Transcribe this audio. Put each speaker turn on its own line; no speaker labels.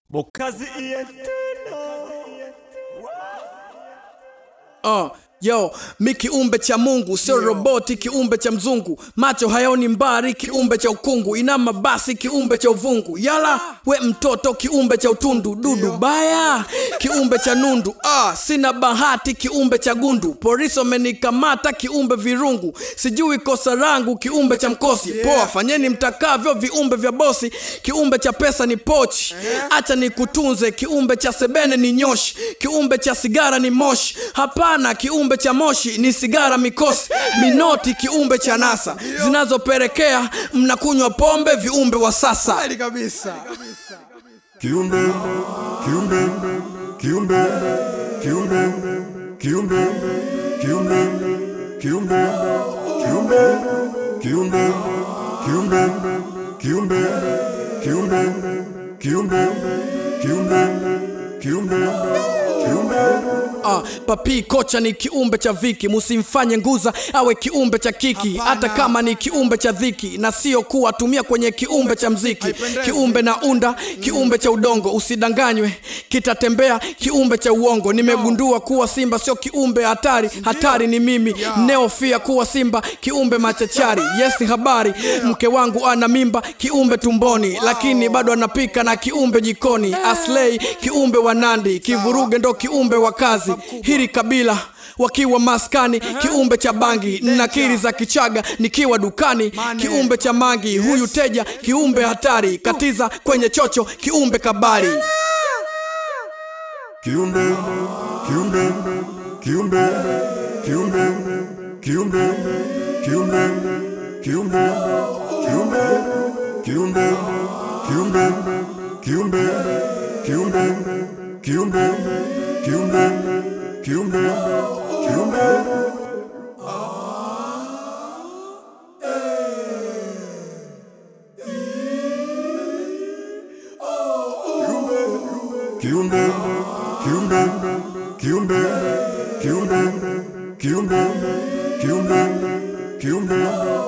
Bokazi Ientino.
Uh, yo mi kiumbe cha Mungu sio roboti, kiumbe cha mzungu, macho hayaoni mbari, kiumbe cha ukungu, inama basi, kiumbe cha uvungu, yala we mtoto, kiumbe cha utundu, dudu baya, kiumbe cha nundu, ah, sina bahati, kiumbe cha gundu, polisi wamenikamata, kiumbe virungu, sijui kosa rangu, kiumbe cha mkosi, poa, fanyeni mtakavyo, viumbe vya bosi, kiumbe cha pesa ni pochi, acha nikutunze, kiumbe cha sebene ni nyoshi, kiumbe cha sigara ni moshi, hapana, kiumbe cha moshi ni sigara mikosi, minoti, kiumbe cha nasa zinazopelekea mnakunywa pombe, viumbe wa sasa.
Kweli kabisa.
Kiumbe, kiumbe, kiumbe, kiumbe, kiumbe, kiumbe, kiumbe, kiumbe, kiumbe, kiumbe, kiumbe, kiumbe, kiumbe, kiumbe, kiumbe, kiumbe.
Ah, papi kocha ni kiumbe cha viki, musimfanye nguza awe kiumbe cha kiki, hata kama ni kiumbe cha dhiki, na sio kuwatumia kwenye kiumbe cha mziki.
Haipendezi.
Kiumbe na unda kiumbe cha udongo, usidanganywe, kitatembea kiumbe cha uongo. Nimegundua kuwa simba sio kiumbe hatari, hatari ni mimi neofia kuwa simba kiumbe machachari. Yes, habari mke wangu ana mimba kiumbe tumboni, lakini bado anapika na kiumbe jikoni. Aslei kiumbe wa Nandi, kivuruge ndo kiumbe wa kazi. Hili kabila wakiwa maskani kiumbe cha bangi nakiri za kichaga nikiwa dukani
Mane.
kiumbe cha mangi huyu teja kiumbe hatari katiza kwenye chocho kiumbe kabari
Kiumbe, kiumbe, kiumbe, kiumbe, kiumbe, kiumbe, kiumbe, kiumbe, kiumbe, kiumbe, kiumbe, kiumbe, kiumbe, kiumbe, kiumbe, kiumbe. Kiumbe, kiumbe, kiumbe, kiumbe, kiumbe, kiumbe, kiumbe,